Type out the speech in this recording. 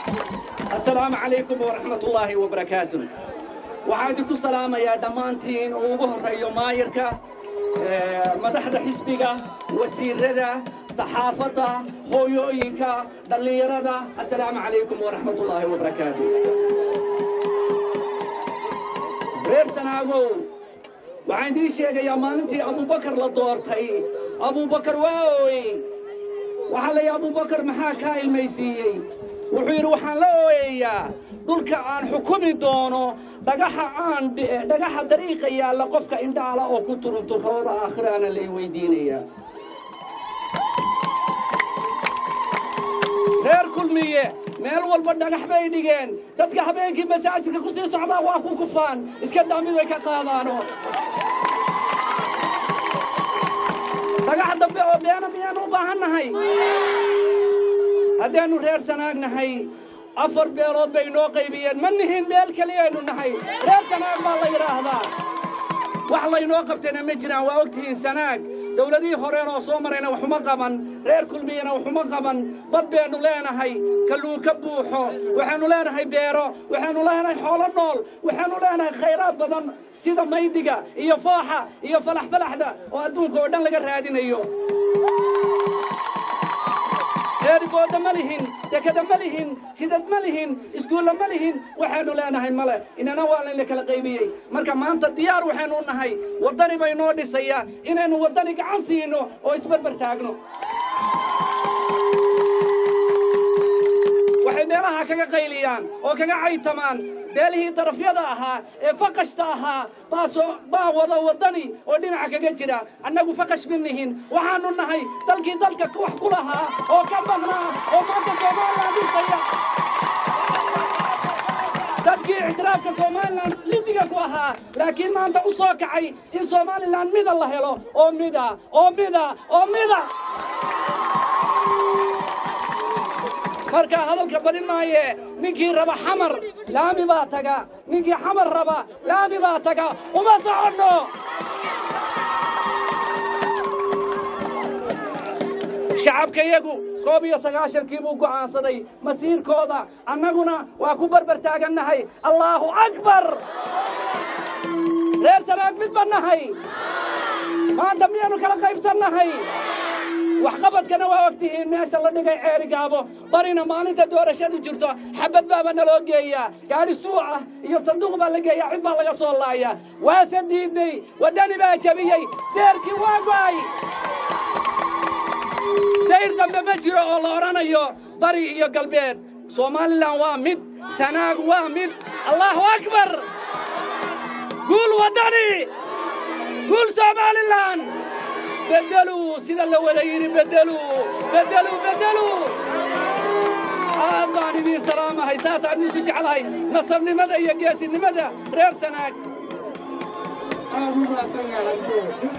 assalaamu calaykum waraxmat ullaahi wabarakaatu waxaan idinku salaamayaa dhammaantiin oo ugu horreeyo maayirka madaxda xisbiga wasiirrada saxaafadda hooyooyinka dhallinyarada assalaamu calaykum waraxmat ullaahi wabarakaatu reer sanaagow waxaan idiin sheegayaa maalintii abubakar la doortay abubakar waa ooyey waxaa la yidhi abubakar maxaa kaa ilmaysiiyey wuxuu yidhi waxaan la ooyayaa dhulka aan xukumi doono dhagaxa aan dhagaxa dariiqa yaalla qofka indhaala oo ku turunturooda aakhiraana lay weydiinayaa reer kulmiye meel walba dhagax bay dhigeen dadka habeenkii masaajidka ku sii socdaa waa ku kufaan iska daamid way ka qaadaano dhagax dambe oo beena miyaanu u baahan nahay haddaannu reer sanaag nahay afar beelood bay inoo qaybiyeen ma nihin meel keliyaynu nahay reer sanaag baa la yidhaahdaa wax laynoo qabtayna ma jiraan waa ogtihiin sanaag dawladihii horeen oo soo marayna waxuma qaban reer kulmiyana waxuma qaban bad baynu leenahay kalluu ka buuxo waxaannu leenahay beero waxaannu leenahay xoolo nool waxaannu leenahay khayraad badan sida maydiga iyo fooxa iyo falaxfalaxda oo adduunka oo dhan laga raadinayo eerigooda ma lihin dekada ma lihin jidad ma lihin iskuulla ma lihin waxaannu leenahay male inana waa layna kala qaybiyey marka maanta diyaar waxaynu nahay waddani bay noo dhisaya inaynu waddani gacan siino oo isbarbar taagno waxay meelaha kaga qayliyaan oo kaga caytamaan beelihii darafyada ahaa ee faqashta ahaa baa wada waddani oo dhinaca kaga jira annagu faqash ma nihin waxaannu nahay dalkii dalka wax ku lahaa oo ka maqnaa oo maanta somalilan dhisaya dadkii ictiraafka somalilan lidiga ku ahaa laakiin maanta u soo kacay in somalilan mida la helo oo mida oo mida oo mida markaa hadalka badin maaye ninkii raba xamar laami baa taga ninkii xamar raba laami baa taga uma soconno shacabka iyagu koob iyo sagaashankii buu go'aansaday masiirkooda annaguna waa ku barbar taagannahay allaahu akbar reer sanaag mid ba nahay maanta miyaannu kala qaybsannahay waxqabadkana waa ogtihiin meesha la dhigay ceeri gaabo barina maalinta doorashadu jirto xabad baaba naloo geeyaa gaadhi suuc ah iyo sanduuq baa la geeyaa cid baa laga soo laayaa waase diidnay waddani baa jabiyey deerkii waa go'ay dayr dambe ma jiro oo la odhanayo bari iyo galbeed somalilan waa mid sanaag waa mid allaahu akbar guul waddani guul somalilan beddeluu sida la wada yidhi beddeluu beddeluu beddeluu aad baan idiin salaamahay saasaan idinku jeclahay nasabnimada iyo geesinimada reer sanaag